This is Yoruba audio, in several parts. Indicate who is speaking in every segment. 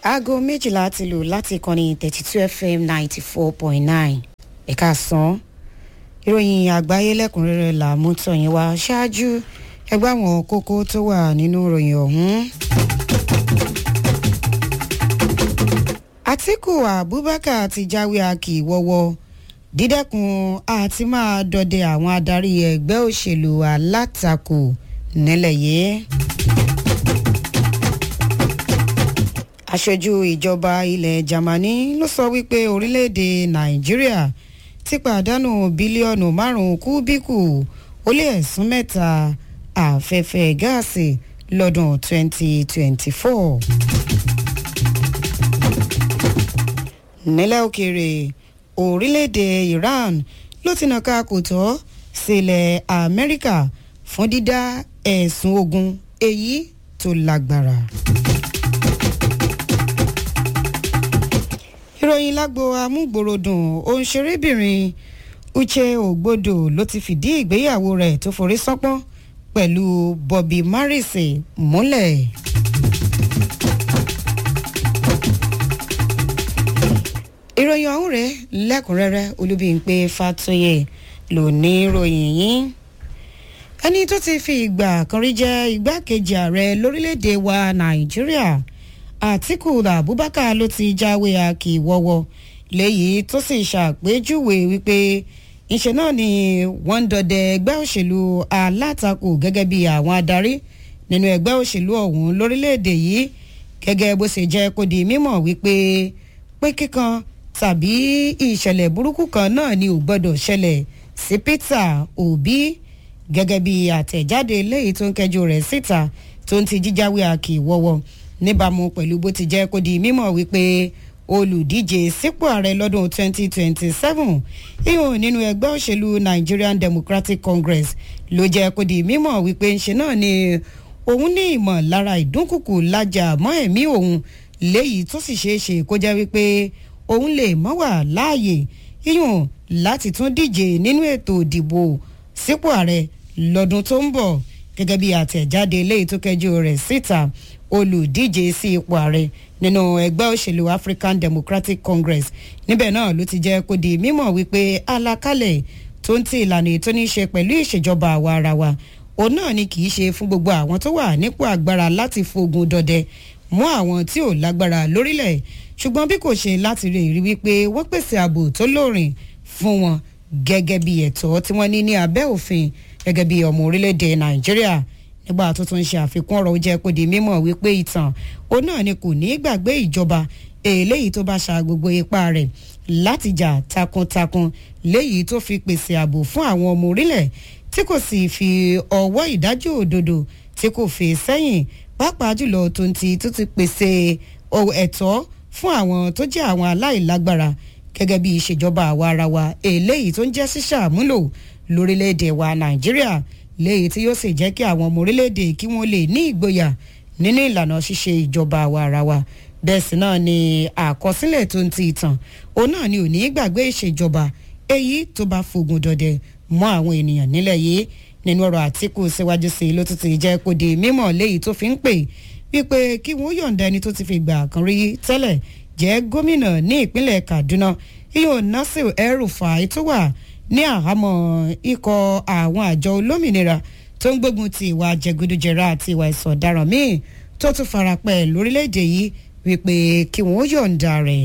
Speaker 1: aago méjìlá ti lù láti ìkànnì thirty two fm ninety four point nine ẹ̀ka sàn ìròyìn àgbáyé lẹ́kùnrẹ́rẹ́ là mú tọ̀yìn wá ṣáájú ẹgbẹ́ àwọn kókó tó wà nínú ìròyìn ọ̀hún. àtìkù abubakar ti jáwé akì wọ́wọ́ dídẹ́kun àti máa dọdẹ àwọn adarí ẹgbẹ́ òṣèlú alátakò nílẹ̀ yìí. aṣojú ìjọba ilẹ̀ germany ló sọ wípé orílẹ̀-èdè nàìjíríà ti pàdánù bílíọ̀nù márùn-ún kúbíkù ó lé ẹ̀sùn mẹ́ta afẹ́fẹ́ gáàsì lọ́dún 2024. nílẹ̀ òkèèrè orílẹ̀-èdè iran ló ti nàka kò tọ́ sílẹ̀ amẹ́ríkà fún dídá ẹ̀sùn ogun èyí tó lágbára. ìròyìn lágbo amúgbòròdùn òǹṣerébìnrin uche ògbódò ló ti fìdí ìgbéyàwó rẹ̀ tó forí sánpọ́n pẹ̀lú bobby marise múlẹ̀. ìròyìn ọ̀hún rẹ̀ lẹ́kùnrẹ́rẹ́ olúbíńpé fatoyè ló ní ìròyìn yìí ẹni tó ti fi ìgbà kan rí jẹ́ igbákejì ààrẹ lórílẹ̀‐èdè wa nàìjíríà àtìkù abubakar ló ti jáwé akíwọ́wọ́ léyìí tó sì ṣàpèjúwe wípé ìṣe náà ni wọ́n ń dọdẹ ẹgbẹ́ òṣèlú alátakò gẹ́gẹ́ bí àwọn adarí nínú ẹgbẹ́ òṣèlú ọ̀hún lórílẹ̀‐èdè yìí gẹ́gẹ́ bó ṣe jẹ́ kó di mímọ̀ wípé pé kíkan tàbí ìṣẹ̀lẹ̀ burúkú kan náà ni ò gbọ́dọ̀ ṣẹlẹ̀ sí peter obi gẹ́gẹ́ bí àtẹ̀jáde léyìí tó ń kẹjọ rẹ̀ síta tó ń ti jíjáwé akíwọ́wọ́ níbàámu pẹ̀lú bó ti jẹ́ kó di mímọ̀ wípé olùdíje sípò ààrẹ lọ́dún 2027 ihun nínú ẹgbẹ́ òṣèlú nigerian democratic congress ló jẹ́ kó di mímọ̀ wípé ńṣe náà ni òun ní ìmọ̀lára ìdúnkùkù lájà mọ́ ẹ̀mí òun léyìí tó sì ṣeé ṣe kó jẹ́ wípé òun lè mọ́ wà láàyè ihun láti tún díje nínú ètò ìdìbò sípò ààrẹ lọ́dún tó ń bọ̀ gẹ́gẹ́ bí àtẹ̀jáde léyìí tó kẹjú rẹ̀ síta olùdíje sí ipò ààrẹ nínú ẹgbẹ́ òṣèlú african democratic congress níbẹ̀ náà ló ti jẹ́ kó di mímọ̀ wípé alákálẹ̀ tó ń ti ìlànà ètò ní í ṣe pẹ̀lú ìṣèjọba àwa ara wa òun náà ni kì í ṣe fún gbogbo àwọn tó wà nípò agbára láti fogun dọdẹ mú àwọn tí ò lágbára lórílẹ̀ ṣùgbọ́n bí kò ṣe láti rí rí wípé wọ́n pèsè ààbò tó lóòrìn fún wọn gẹ́gẹ́ bí ẹ̀tọ́ tí wọ́n ní ní abẹ́ òfin gẹ́gẹ́ bí ọmọ orílẹ̀-èdè nàìjíríà nígbà tó tún ṣe àfikún ọ̀rọ̀ ó jẹ́ kó di mímọ̀ wípé ìtàn òun náà ni kò ní í gbàgbé ìjọba eléyìí tó bá ṣa gbogbo ipá rẹ̀ láti jà takuntakun léyìí tó fi pèsè ààbò fún àwọn ọmọ orílẹ̀ tí kò sì fi ọwọ́ ìdájọ́ òdodo tí kò fi sẹ́yìn pàápàá jùlọ tó ń ti tó ti pèsè ẹ̀tọ́ fún àwọn tó jẹ́ àwọn aláìlágbára gẹ́gẹ́ bí ìṣèjọba àwa ara wa eléyìí tó ń jẹ́ ṣíṣàmúlò lórílẹ̀‐èdè wa nàìjíríà léyìí tí yóò sì jẹ́ kí àwọn ọmọ orílẹ̀‐èdè kí wọ́n lè ní ìgboyà nínú ìlànà ṣíṣe ìjọba àwa ara wa bẹ́ẹ̀ sì náà ni àkọsílẹ̀ tó ń ti ìtàn òun náà ni ò ní gbàgbé ìṣèjọba èyí tó bá fogun dọdẹ mọ́ àwọn ènìyàn nílẹ̀ yìí nínú ọ̀rọ̀ àtìkù síwájú sí i ló tún ti jẹ́ kó di mímọ̀ léyìí tó fi ń pè wípé kí wọ́n yọ̀ǹda ẹni tó ti fi gbà kan rí tẹ́lẹ̀ jẹ́ gómìnà ní ìpínlẹ̀ kaduna iyo nasir el-rufai tó wà ní àhámọ́ ikọ̀ àwọn àjọ olómìnira tó ń gbógun ti ìwà jẹgúdújẹrá àti ìwà ìsọ̀ ọ̀daràn míì tó tún farapẹ́ lórílẹ̀‐èdè yìí wípé kí wọ́n yọ̀ǹda rẹ̀.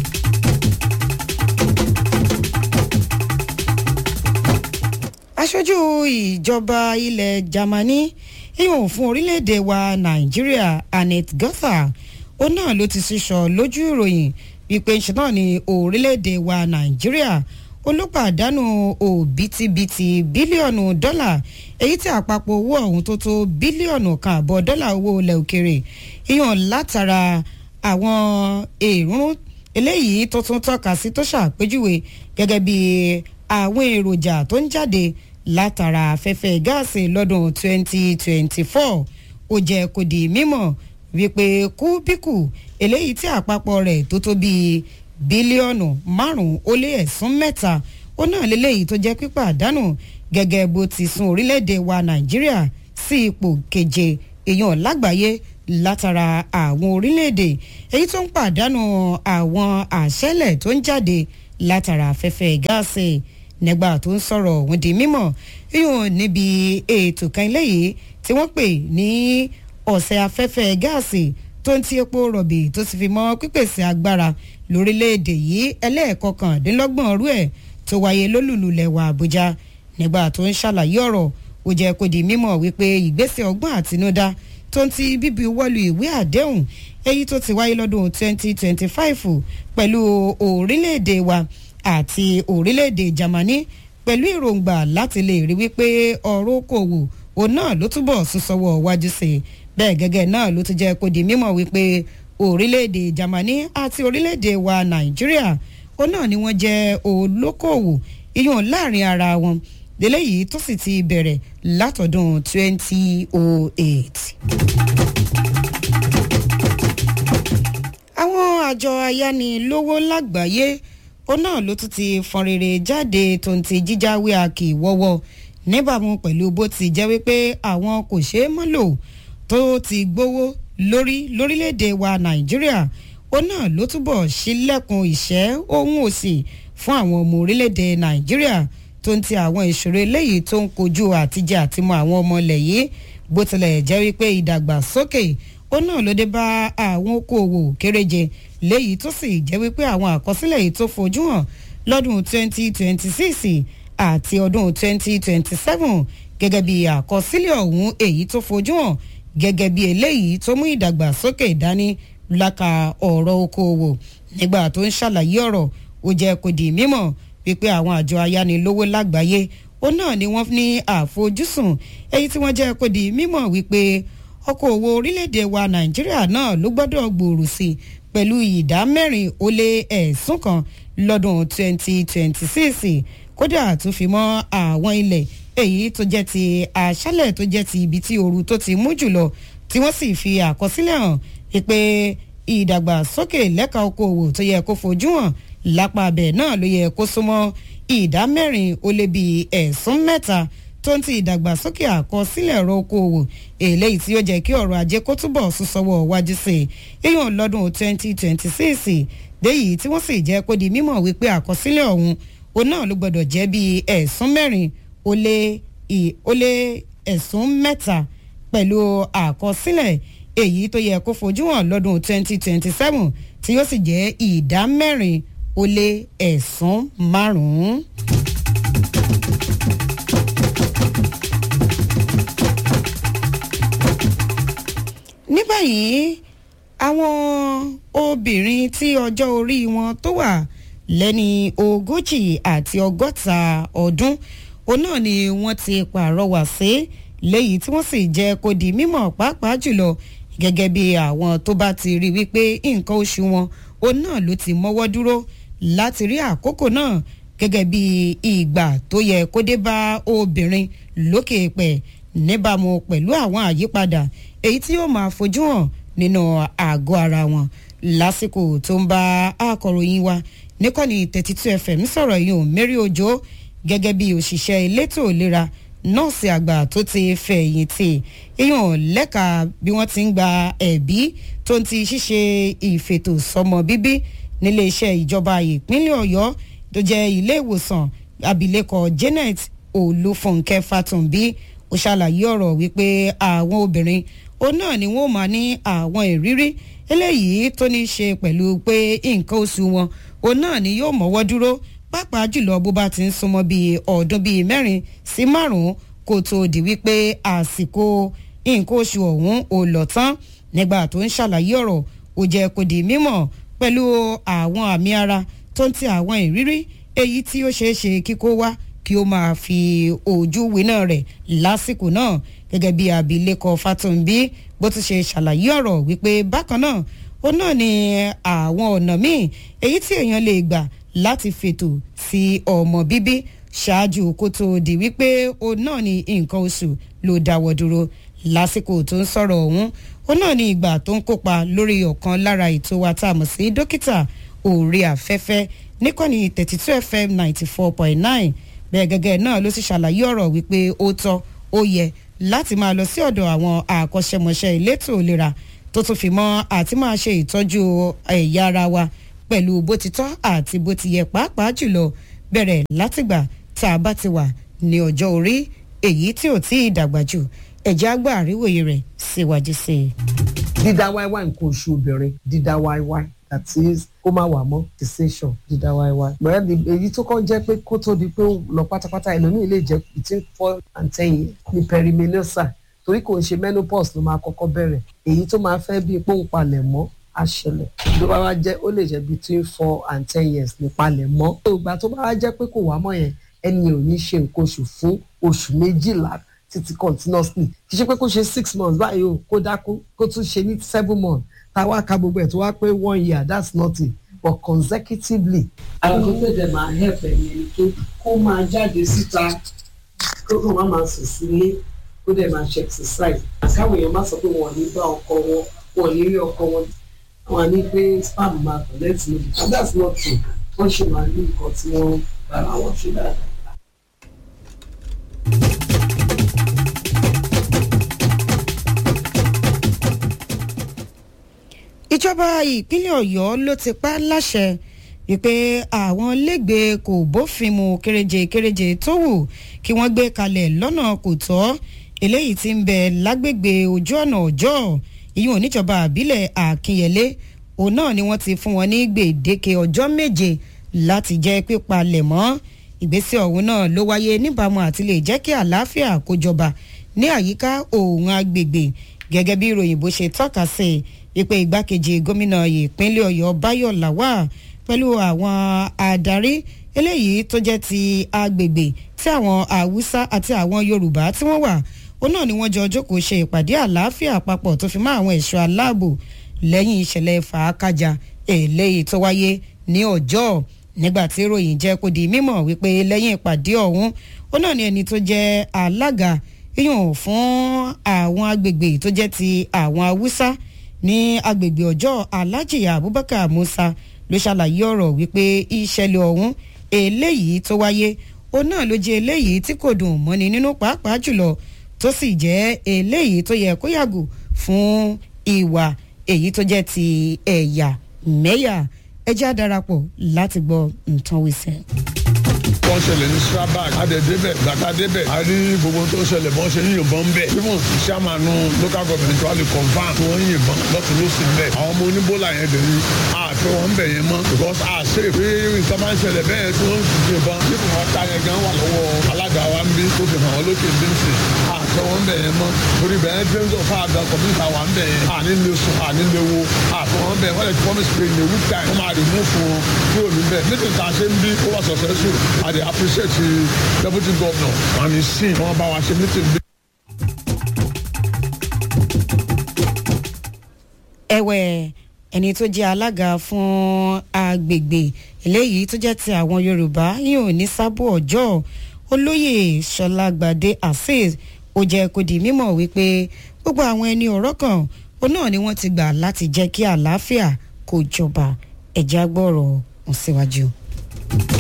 Speaker 1: aṣojú ìjọba ilẹ̀ germany ìhùn fún orílẹ̀‐èdè wa nàìjíríà annette gotha ó náà ló ti sísọ lójú ìròyìn wípé ṣe náà ní orílẹ̀‐èdè wa nàìjíríà olùpàdánù òbítíbitì bílíọ̀nù dọ́là èyí tí àpapọ̀ owó ọ̀hún tó tó bílíọ̀nù kan àbọ̀ dọ́là owó ilẹ̀ òkèrè ìyàn látara àwọn èrún eléyìí tó tún tọ́ka sí tó ṣàpèjúwe gẹ́gẹ́ bí àwọn èròjà tó ń jáde látara afẹ́fẹ́ gáàsì lọ́dún 2024 ó jẹ́ kó di mímọ̀ wípé kúbíkù eléyìí tí àpapọ̀ rẹ̀ tó tó bíi bílíọ̀nù márùn-ún ó lé ẹ̀sún mẹ́ta ó náà lélẹ́yìí tó jẹ́ pípàdánù gẹ́gẹ́ bó ti sún orílẹ̀-èdè wa nàìjíríà sí ipò keje èèyàn lágbàáyé látara àwọn orílẹ̀-èdè èyí tó ń pàdánù àwọn àṣẹlẹ̀ tó ń jáde látara afẹ́fẹ́ gáàsì nígbà tó ń sọ̀rọ̀ òun di mímọ̀ yíyan níbi ètò kan eléyìí tí wọ́n pè ní ọ̀sẹ̀ afẹ́fẹ́ gáàsì tó ń ti epo rọ̀bì tó sì fi mọ́ pípèsè agbára lórílẹ̀‐èdè yìí ẹlẹ́ẹ̀kọkàndínlọ́gbọ̀n ọdún ẹ̀ tó wáyé lólùlù lẹ̀wà àbújá nígbà tó ń ṣàlàyé ọ̀rọ̀ ó jẹ́ kó di mímọ̀ wípé ìgbésẹ̀ ọgbọ́n àtinúdá tó ń ti bíbi wọ́lu ìwé àdéhùn èyí tó ti wáyé lọ́dún 2025 pẹ̀lú orílẹ̀‐èdè wa àti orílẹ̀‐èdè Jámánì pẹ̀lú èròǹgbà láti lè rí wípé ọ̀rọ̀ okòwò òun náà ló túbọ̀ súnsọwọ́ wájú sí i bẹ́ẹ̀ gẹ́gẹ́ náà ló ti jẹ́ kó di mímọ̀ wípé orílẹ̀‐èdè Jámánì àti orílẹ̀‐èdè wa Nàìjíríà òun náà ni wọ́n jẹ́ olókòwò iyùn láàrin ara wọn lélẹ́yìí tó sì ti bẹ̀rẹ̀ látọ̀dún 2008. àwọn àjọ ayánilówó lágbàáyé ó náà ló tún ti fọn rere jáde tó ń ti jíjáwé àkì wọ́wọ́ níbàámu pẹ̀lú bó ti jẹ́ wípé àwọn kò ṣeé mọ́ lò tó ti gbówó lórí lórílẹ̀‐èdè wa nàìjíríà ó náà ló túbọ̀ ṣílẹ̀kùn ìṣẹ́ ohun òsì fún àwọn ọmọ orílẹ̀‐èdè nàìjíríà tó ń ti àwọn ìṣòro eléyìí tó ń kojú àtijọ́ àtimọ́ àwọn ọmọ ilẹ̀ yìí bó tilẹ̀ jẹ́ wípé ìdàgbàsókè ó náà ló dé bá àwọn okòòwò kéréje léyìí tó sì jẹ́ wípé àwọn àkọsílẹ̀ yìí tó fojú hàn lọ́dún 2026 àti ọdún 2027 gẹ́gẹ́ bí àkọsílẹ̀ ọ̀hún èyí tó fojú hàn gẹ́gẹ́ bí eléyìí tó mú ìdàgbàsókè dání láka ọ̀rọ̀ okòòwò nígbà tó ń ṣàlàyé ọ̀rọ̀ ó jẹ́ kó di mímọ̀ wípé àwọn àjọ ayánilówó lágbàáyé ó náà ni wọ́n ní àfojúsùn èyí tí wọ́n jẹ́ kó di mímọ̀ wípé ọkọ̀ òwò orílẹ̀-èdè wa nàìjíríà náà ló gbọ́dọ̀ gbòòrò sí i pẹ̀lú ìdá mẹ́rin ó lé ẹ̀sùn kan lọ́dún 2026 kódà tó fi mọ́ àwọn ilẹ̀ èyí tó jẹ́ ti àṣálẹ̀ tó jẹ́ ti ibi tí ooru tó ti mú jùlọ tí wọ́n sì fi àkọsílẹ̀ hàn wípé ìdàgbàsókè lẹ́ka okòwò tó yẹ kó fojú hàn lápá abẹ náà ló yẹ kó súnmọ́ ìdá mẹ́rin ó lé bíi ẹ̀sùn mẹ́ta tó ń ti ìdàgbàsókè àkọsílẹ̀ ọ̀rọ̀ okòwò eléyìí tí ó jẹ́ kí ọ̀rọ̀ ajé kó túbọ̀ súnsọwọ́ wájú sí i yíyan lọ́dún 2026 déyìí tí wọ́n sì jẹ́ kó di mímọ̀ wípé àkọsílẹ̀ ọ̀hún òun náà ló gbọ́dọ̀ jẹ́ bíi ẹ̀sùn mẹ́rin ó lé ẹ̀sùn mẹ́ta pẹ̀lú àkọsílẹ̀ èyí tó yẹ kó fojú hàn lọ́dún 2027 tí yóò sì jẹ́ ìdá mẹ́rin ó lé ẹ̀sùn márùn-ún. ní báyìí àwọn obìnrin tí ọjọ́ orí wọn tó wà lẹ́ni ogójì àti ọgọ́ta ọdún òun náà ni wọ́n ti pàrọwà sí léyìí tí wọ́n sì jẹ́ kó di mímọ̀ pàápàá jùlọ gẹ́gẹ́ bí àwọn tó bá ti rí wípé nǹkan oṣù wọn òun náà ló ti mọ́wọ́ dúró láti rí àkókò náà gẹ́gẹ́ bí ìgbà tó yẹ kó dé bá obìnrin lókè pẹ̀ níbàámu pẹ̀lú àwọn àyípadà èyí tí yóò máa fojú hàn nínú àgọ́ ara wọn lásìkò tó ń bá akọ̀ròyìn wa níkànnì thirty two fm sọ̀rọ̀ yìí ò mẹ́rí òjò gẹ́gẹ́ bí òṣìṣẹ́ elétò ìlera nọ́ọ̀sì àgbà tó ti fẹ̀yìntì èèyàn lẹ́ka bí wọ́n ti ń gba ẹ̀bí tó ń ti ṣíṣe ìfètò sọmọ bíbí nílé iṣẹ́ ìjọba ìpínlẹ̀ ọ̀yọ́ tó jẹ́ ilé ìwòsàn abilékọ janet olúfúnkẹ́ fàtúnbí ó ṣàlàyé ọ̀rọ̀ wípé àwọn obìnrin òun náà ni wọ́n máa ní àwọn ìrírí eléyìí tó ní í ṣe pẹ̀lú pé nǹkan oṣù wọn òun náà ni yóò mọ́wọ́ dúró pàápàá jùlọ bó bá ti ń súnmọ́ bíi ọdún bíi mẹ́rin sí márùn-ún kó tó di wípé àsìkò nǹkan oṣù ọ̀hún ò lọ tán nígbà tó ń ṣàlàyé ọ̀rọ̀ ó jẹ́ kó di mímọ̀ pẹ̀lú àwọn àmì ara tó ń ti àwọn ìrírí èyí tí ó ṣeé ṣe kíkó wá kí ó máa fi ojú winá rẹ̀ lásìkò náà gẹ́gẹ́ bí abilékọ Fátúnbí bó ti ṣe ṣàlàyé ọ̀rọ̀ wípé bákan náà ó náà ní àwọn ọ̀nà míì èyí tí èèyàn lè gbà láti fètò sí ọmọ bíbí ṣáájú kó tó di wípé ó náà ní nǹkan oṣù ló dáwọ́ dúró lásìkò tó ń sọ̀rọ̀ ọ̀hún ó náà ní ìgbà tó ń kópa lórí ọ̀kan lára ètò wa tá a mọ̀ sí dókítà òòrè àfẹ́fẹ́ níkànnì thirty two fm ninety four point nine bẹ́ẹ̀ gẹ́gẹ́ náà ló sì ṣàlàyé ọ̀rọ̀ wípé ó tọ́ ó yẹ láti máa lọ sí ọ̀dọ̀ àwọn àkọ́ṣẹ́mọṣẹ́ elétò ìlera tó tún fi mọ́ àti máa ṣe ìtọ́jú ẹ̀yà ara wa pẹ̀lú bó ti tọ́ àti bó ti yẹ pàápàá jùlọ bẹ̀rẹ̀ látìgbà tá a bá ti wà ní ọjọ́ orí èyí tí ò tí ì dàgbà jù ẹ̀jẹ̀ àgbà àríwòye rẹ̀ síwájú sí i.
Speaker 2: dídá wáíwáí nǹkan oṣù obìnrin dídá wáíwáí that is kó má wà mọ́ decision dídá wáíwáí. bẹ́ẹ̀ èyí tó kọ́ jẹ́ pé kó tó di pé ó lọ pátápátá ẹlòmíì lè jẹ́ between four and ten years ní perimenopause torí kò ń ṣe menopause ló máa kọ́kọ́ bẹ̀rẹ̀ èyí tó máa fẹ́ bí pòǹpalẹ̀ mọ́ àṣẹlẹ̀ tó bá wá jẹ́ ó lè jẹ́ between four and ten years ní palẹ̀ mọ́. ìgbà tó bá wá jẹ́ pé kò wá mọ́ yẹn ẹni yẹn ò ní ṣe nǹkan oṣù fún oṣù méjìlá títí continuously kì í ṣe pé kó ṣe six months báyìí o kó dákú kó tún ṣe ní seven months táwa ka gbogbo ẹ̀ tó wá pé one year that's nothing but consecutively. àwọn tó tẹ̀lé máa help ẹ̀ yẹn tó kó máa jáde síta kó kó má máa sùn sílé kó dẹ̀ máa ṣe exercise. àkáwọn èèyàn má sọ pé wọn ò ní bá ọkọ wọn wọn ò ní rí ọkọ wọn wọn á ní pé spam máa collect níbi and that's not true wọ́n ṣe máa ní nǹkan tí wọ́n bára wọn ṣe dáadáa.
Speaker 1: ìjọba ìpínlẹ̀ ọ̀yọ́ ló ti pa láṣẹ wípé àwọn lẹ́gbẹ̀ẹ́ kò bófin mu kéréje kéréje tó wù kí wọ́n gbé kalẹ̀ lọ́nà kò tọ́ eléyìí tí ń bẹ lágbègbè ojú ọ̀nà ọjọ́ ìyún oníjọba àbílẹ̀ àkínyẹlé òun náà ni wọ́n ti fún wọn ní gbèdéke ọjọ́ méje láti jẹ́ pípalẹ̀ mọ́ ìgbésẹ̀ ọ̀hún náà ló wáyé níbàámu àti lè jẹ́ kí àlàáfíà kó jọba ní àyíká òun agbègbè gẹ́gẹ́ bí ìròyìn bó ṣe tọ́ka sí wípé igbákejì gómìnà ìpínlẹ̀ ọ̀yọ́ báyọ̀ làwà pẹ̀lú àwọn adarí eléyìí tó jẹ́ ti agbègbè tí àwọn haúsá àti àwọn yorùbá tí wọ́n wà ó náà ni wọ́n jọ jókòó ṣe ìpàdé àlàáfíà àpapọ̀ tó fi mọ́ àwọn ẹ̀ṣọ́ aláàbò lẹ́yìn ìṣẹ̀lẹ̀ fàákàjà eléyìí tó wáyé ní ọjọ́ nígbà tí ìròyìn jẹ́ kó di mímọ̀ wípé lẹ́yìn ìpàdé ọ̀hún ó náà ni ẹni tó jẹ́ alága yíyàn fún àwọn agbègbè tó jẹ́ ti àwọn haúsá ní agbègbè ọjọ́ alhaji abubakar musa ló ṣàlàyé ọ̀rọ̀ wípé ìṣẹ̀lẹ̀ ọ̀hún eléyìí tó wáyé òun náà ló jẹ́ eléyìí tí kò dùn mọ́ni nínú pàápàá jùlọ tó sì jẹ́ eléyìí tó yẹ kó yàgò fún ìwà èyí tó jẹ́ ti ẹ̀yà mẹ́yà ẹjẹ́ àdarapọ̀ láti gbọ́ nǹkan wíṣẹ́
Speaker 3: wọ́n ṣẹlẹ̀ ní strabag adẹ̀dẹ́bẹ̀ gbàtàdẹ́bẹ̀ a rí gbogbo tó ṣẹlẹ̀ bọ́n ṣe ń yìnbọn bẹ́ẹ̀ even sàmánú local government wà lè confam tí wọ́n ń yìnbọn lọ́tún ló sì bẹ́ẹ̀ àwọn ọmọ oníbólà yẹn dẹ̀ ní àfẹ́ wọn bẹ̀ yẹn mọ́ because a ṣe pé nǹkan máa ń ṣẹlẹ̀ bẹ́ẹ̀ tí wọ́n ń yìnbọn nípa wọn ta yẹn gan wà lọ́wọ́ alága wa ń bí tó fi hàn wọ́n lókè bí ń sè àfẹ́ wọn bẹ̀ yẹn mọ́ torí bẹ́ẹ̀ dreams of our god community wa ń bẹ̀ yẹn àní lè sùn àní lè wo àfẹ́ wọn bẹ̀ wọ́n lè promise pé in a week time wọ́n máa remove wọn kúrò níbẹ̀ meeting tá a ṣe ń bí ó wà successful àdè appreciate the deputy governor and his team wọn bá wa ṣe meeting bí.
Speaker 1: ẹ̀wẹ̀ ẹni tó jẹ́ alága fún agbègbè eléyìí tó jẹ́ ti àwọn yorùbá yóò ní sábò ọjọ́ olóyè sọlágbàdé azeez ó jẹ́ kó di mímọ̀ wípé gbogbo àwọn ẹni ọ̀rọ̀ kan ó náà ni wọ́n ti gbà láti jẹ́ kí àlàáfíà kó jọba ẹ̀já gbọ́rọ̀ ọ̀hún síwájú.